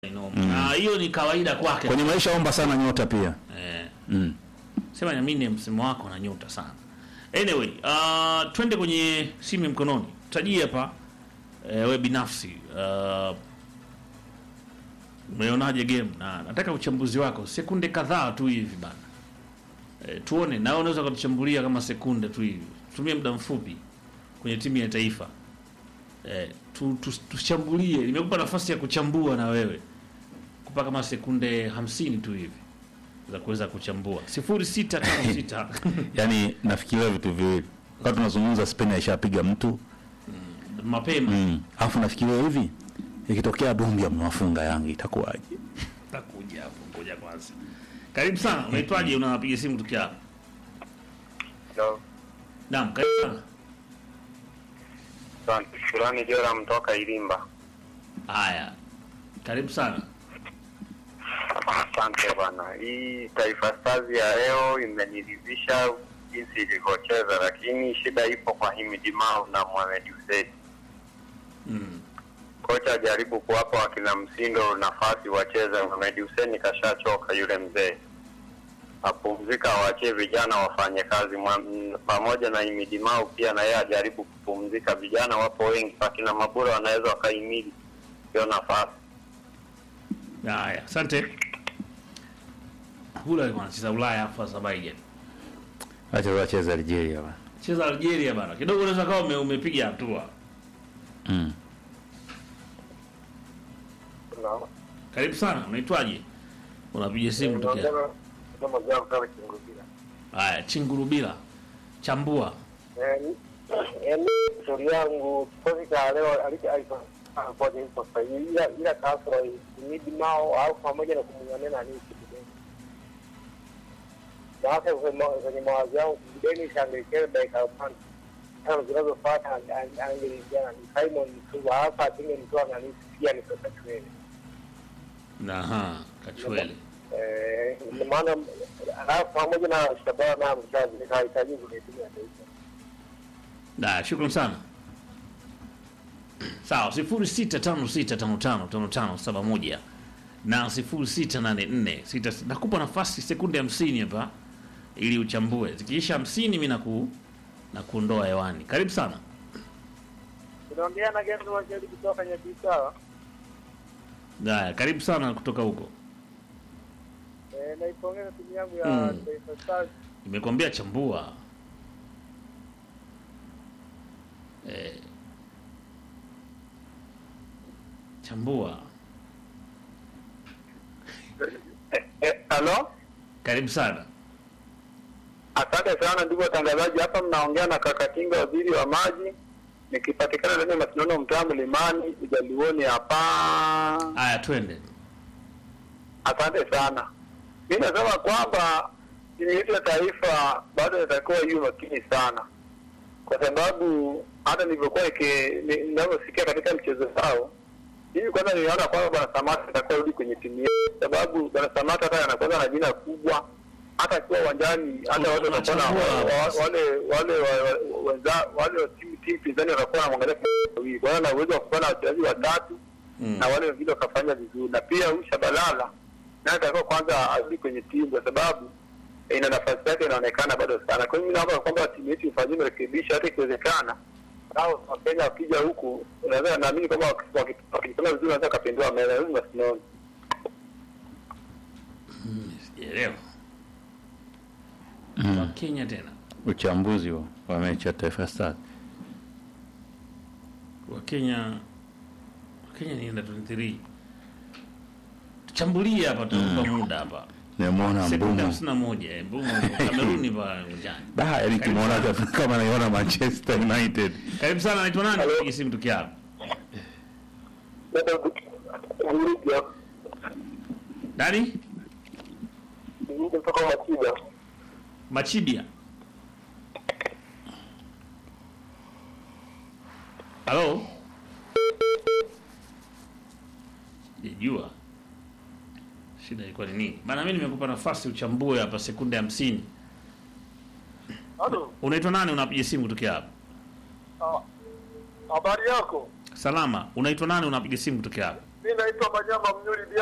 Inoma. Na hiyo ni kawaida kwake. Kwenye maisha omba sana nyota pia. Eh. Mm. Sema na mimi msimu wako na nyota sana. Anyway, uh, twende kwenye simu ya mkononi. Tajie hapa eh, we binafsi uh, umeonaje game na nataka uchambuzi wako sekunde kadhaa tu hivi bana. Eh, tuone na wewe unaweza kutuchambulia kama sekunde tu hivi. Tumie muda mfupi kwenye timu ya taifa. Eh, tu, tu, tuchambulie. Nimekupa nafasi ya kuchambua na wewe. Kupa kama sekunde hamsini tu hivi za kuweza kuchambua. 0656 Yaani nafikiria vitu viwili. Wakati tunazungumza Spain aishapiga mtu. mapema Mm. Alafu nafikiria hivi ikitokea Dumbia mmewafunga Yanga itakuwaje? takuja hapo, ngoja kwanza. Karibu sana, unaitwaje? Unapiga simu tukia hapa? Hello. Naam, karibu sana. Asante. Shukrani Jora mtoka Irimba. Haya, karibu sana. Asante bwana. Hii Taifa Stars ya leo imeniridhisha jinsi ilivyocheza, lakini shida ipo kwa Himidi Mao na Mohamed Hussein. Mm. Kocha ajaribu kuwapa wakina Msindo nafasi wacheze. Mohamed Hussein kashachoka yule mzee, apumzika, awachie vijana wafanye kazi Mwa- m- pamoja na Himidi Mao pia na yeye ajaribu kupumzika. Vijana wapo wengi, wakina Mabura wanaweza wakaimili hiyo nafasi. Haya, asante. Hula alikuwa anacheza Ulaya afu Azerbaijan. Acha wacheze Algeria bana. Cheza Algeria bana. Kidogo unaweza kama ume, umepiga hatua. Mm. Karibu sana, unaitwaje? Unapiga simu tukia. Haya, Chingurubila. Chambua. yaani stori yangu kikosi cha leo alichoakoja ipo sahihi, ila ila kasoro imidi mao au pamoja na kumng'ania nani kibideni. Sasa kwenye kwenye mawazo yangu kibideni shangekewe dakika ya kwanza tano zinazofuata angeingia nani Simon Msuva hapa asingemtoa nani pia ni pesa tuele Aha, Kachwele. eh, ndio maana alafu pamoja na Shabana na mchazi nikahitaji kwenye timu ya taifa. Da, shukran sana. Sawa, sifuri sita tano sita tano tano tano tano saba moja na sifuri sita nane nne sita sita. Nakupa nafasi sekunde hamsini hapa ili uchambue. Zikiisha hamsini mi naku na kuondoa hewani. Karibu sana. Tunaongea na Gendo Wajeli kutoka Nyabisawa. Haya, karibu sana kutoka huko. Eh, naipongeza timu yangu ya Mm. Taifa Stars. Nimekwambia chambua. Eh, chambua. Eh, Halo? Karibu sana. Asante sana ndugu watangazaji, hapa mnaongea na Kakatinga, waziri wa maji, nikipatikana ndani ya mashindano mtaa Mlimani Ujaluoni hapa. Haya, twende. Asante sana. Mi nasema kwamba timu yetu ya taifa bado inatakiwa iwe makini sana, kwa sababu hata nilivyokuwa iki- ni- ninavyosikia katika mchezo wao, mimi kwanza niliona kwamba bwana Samata atakuwa rudi kwenye timu yetu, sababu bwana Samata hata anakuwa na jina kubwa, hata akiwa uwanjani, hata watu watakuwa na Unachambua wa- hapo. wale wale wa- wa- wenza- wale wa timu timu pinzani watakuwa wanamwangalia kwa wawili. Kwa hiyo ana uwezo wa kuwa na wachezaji watatu Mm. na wale wengine wakafanya vizuri, na pia huyu Shabalala naye atakiwa kwanza arudi kwenye timu kwa sababu eh, ina nafasi yake inaonekana bado sana. Kwa hiyo mimi naomba kwamba timu yetu ifanyie marekebisho, hata ikiwezekana hao Wakenya wakija huku, unaweza naamini kwamba waki- waki- wakifanya vizuri wanaweza kapindua meza hizi masinaoni. Sijaelewa. Mm. Wa Kenya tena. Uchambuzi huo wa mechi ya Taifa Stars. wa Kenya wa Kenya ni under 23 tuchambulie hapa tunakupa muda hapa Nimeona sekunde Mbumo. hamsini na moja eh, Mbumo Kameruni pale uwanjani Da, yani kimuona kama naiona Manchester United. karibu sana naitwa nani piga simu tukia hapa nani kutoka Machida. Machibia halo sijajua shida ilikuwa ni nini bana mi nimekupa nafasi uchambue hapa sekunde hamsini Halo, unaitwa nani unapiga simu kutokea hapa ah, habari yako? salama unaitwa nani unapiga simu kutokea hapa mi naitwa Manyama Mnyuri